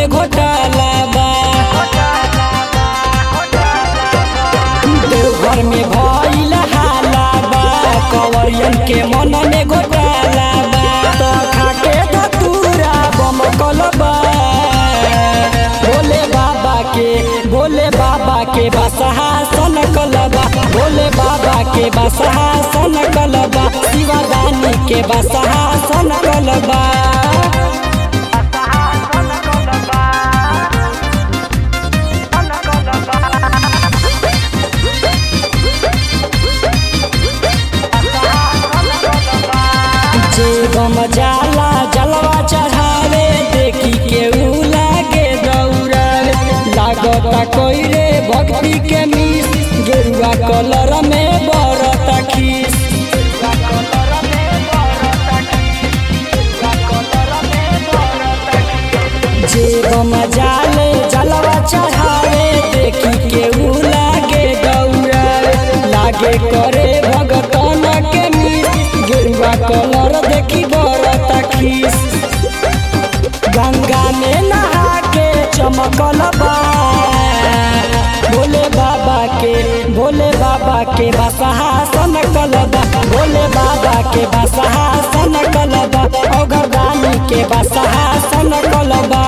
में घोटाला बा देवघर में भइल हाला बा कंवरियन के मन में घोटाला बा तो खाके धतूरा बमकल बा भोले बाबा के भोले बाबा के बसहा सन कलबा भोले बाबा के बसहा सन कलबा शिवदानी के बसहा सन कलबा जे गम जाला जलवा चढ़ावे देखी के ऊ लागे दौड़ावे लागता कोई रे भक्ति के मीस गेरुआ कलर में बरता खीस जे गम जाले जलवा चढ़ावे देखी के ऊ लागे दौड़ावे लागे करे भगतन के मीस गेरुआ कलर देखी बरता खीस गंगा में नहा के चमकल बा भोले बाबा के भोले बाबा के बसहा सन कलबा भोले बाबा के बसहा सन कलबा औगरदानी के बसहा सन कलबा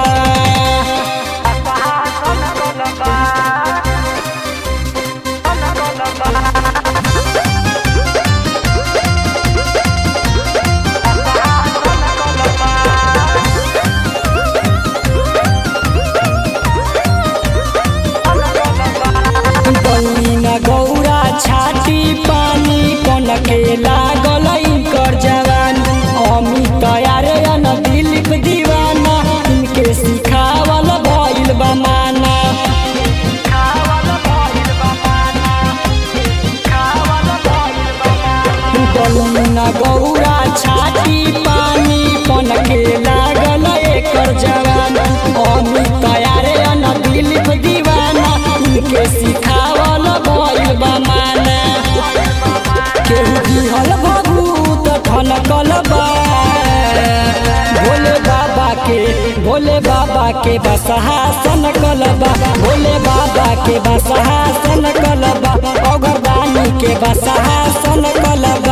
बहिना गौरा छाती पानी कनके लागल कर जवान अमित यारे अन दिलीप दीवाना इनके सिखावल भइल बा माना बहिना गौरा छाती पानी कनके लागल एकर जवान अमित यारे अन दिलीप दीवाना इनके सिखावल भइल बा माना केहू दिहल भभूत ठनकल बा भोले बाबा के भोले बाबा के बसहा सन कलबा भोले बाबा के बसहा सन कलबा औगरदानी के बसहा सन कलबा